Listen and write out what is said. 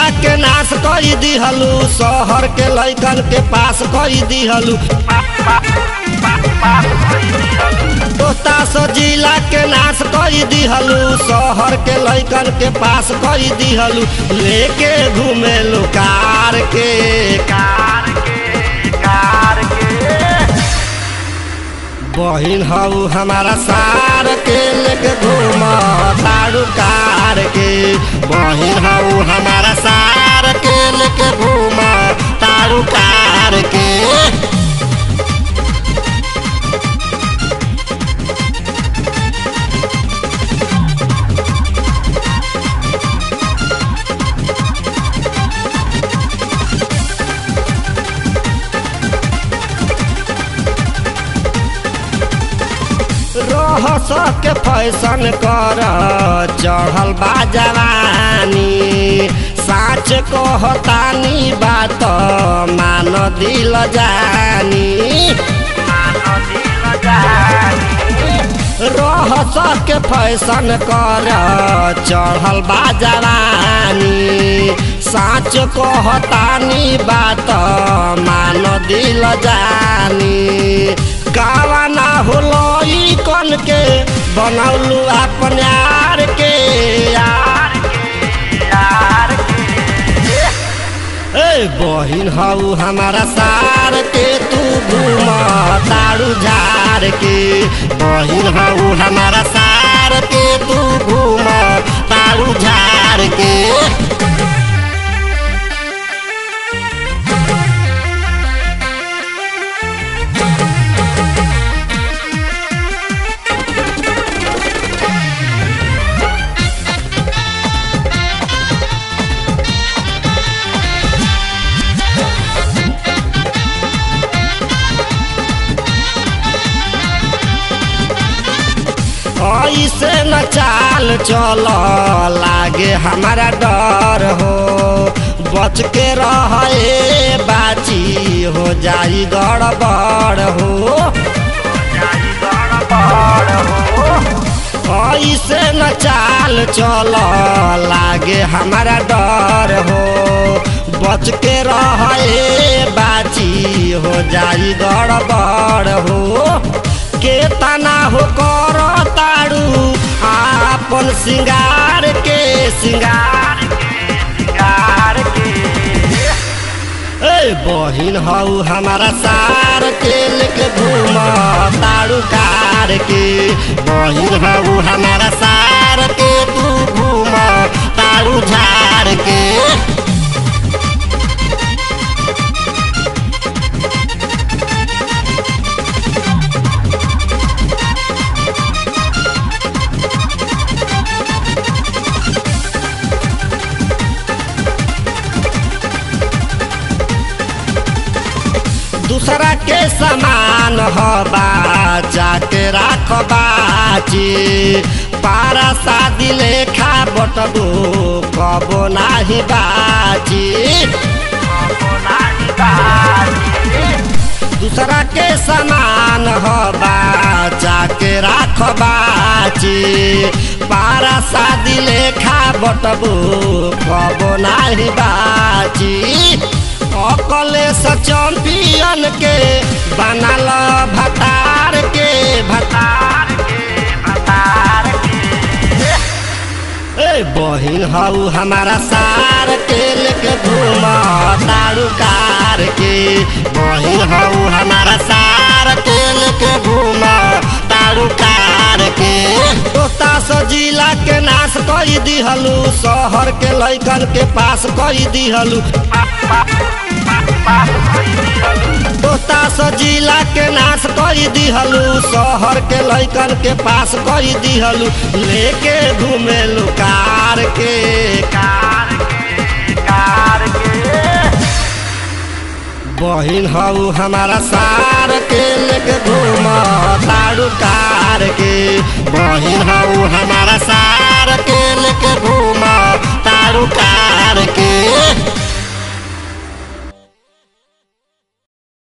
के नाश कई दिहलू शहर के लैकन के पास कई दिहलू तोता सो जिला के नाश कई दिहलू शहर के लैकन के पास कई दिहलू लेके घूमेलू कार के कार के कार के बहिन हऊ हमारा सार के लेके घूम तारू कार के बहिन हऊ हमारा सार के लेके घूम तारू कार के रह के फैशन कर चढ़ल बा जवानी साँच कहतानी बात मान दिल जानी रह के फैशन कर चढ़ल बा जवानी साँच कहतानी बात मान दिल जानी गावा ना होलो ई कन के बनौलू अपन यार के यार के यार के ए बहिन हऊ हमारा सार के तू घूम तारू झार के बहिन हऊ हमारा सार के तू घूम तारू झार के ऐसे न चाल चल लागे हमारा डर हो बच के रहे बाची हो जाई गड़बड़ हो ऐसे न चाल चल लागे हमारा डर हो बच के रहे बाची हो जाई गड़बड़ हो के तना हो कर तारू आपन सिंगार के सिंगार के सिंगार के ए बहिन हऊ हमारा सार के लेके घूम तारू कार के बहिन हऊ हमारा सार के तू घूम तारू झार के दूसरा के समान हबा जाके राख बाची पारा शादी लेखा बटबू कबो नाही बाची दूसरा के समान हबा जाके राख बाची पारा शादी लेखा बटबू कबो नाही बाची अकले से चैंपियन के बनल भतार के भतार के भतार के ए बहिन हऊ हमारा सार के लेके घूम तारू कार के बहिन हऊ हमारा सार के लेके घूम तारू कार के तोता सो जिला के नाश कई दिहलू शहर के लैकन के पास कई दिहलू तोता सो जिला के नाश कई दिहलू शहर के लैकन के पास कई दिहलू लेके घूमेलू कार के कार के कार के बहिन हऊ हमारा सार के लेके घूम तारू कार